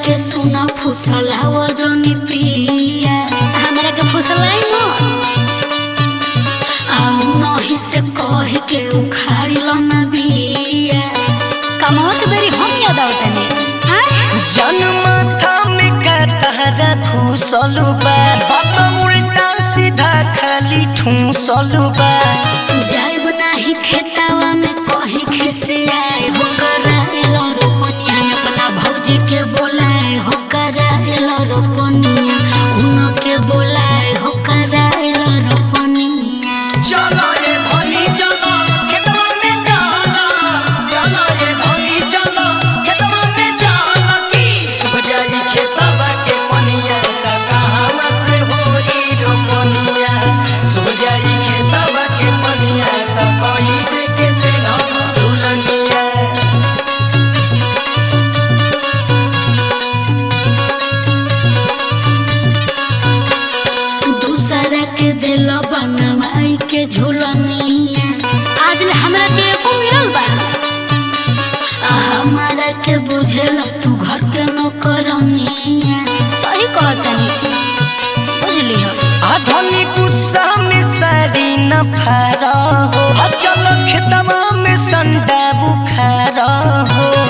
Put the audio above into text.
के सुना फुसलाव जनी पिया हमरा के फुसलाई मत आउ नही से कह के उखाड़ी लो ना बिया कमावा के बेरी हम याद आवतने जनमाथा में का तहरा घुसल बा बात उल्टा सीधा खाली ठूसल बा जाइब नाही खेतावा में कहीं खिसियाए हो कराएल रोपनिया अपना भौजी के बोलाए हो कराएल रोपनिया उनके बोलाए हो कराएल रोपनिया चलो रे भनी चलो खेतवा में चलो चलो रे भनी चलो खेतवा में चलो की सुबह जाई खेतवा के पनिया ता कहां से होई रोपनिया सुबह जाई खेतवा के पनिया ता कोई से के तेना दुलनिया दूसरा के दिल बनवाई के झूलनिया आज ले हमरा के एको मिलल बा आ हमारा के बुझेल तू घर के नौकरनिया सही कहतनी बुझली हो आधुनिक उत्साह में साड़ी न फारा हो आ चलो खेतवा में संडा बुखारा हो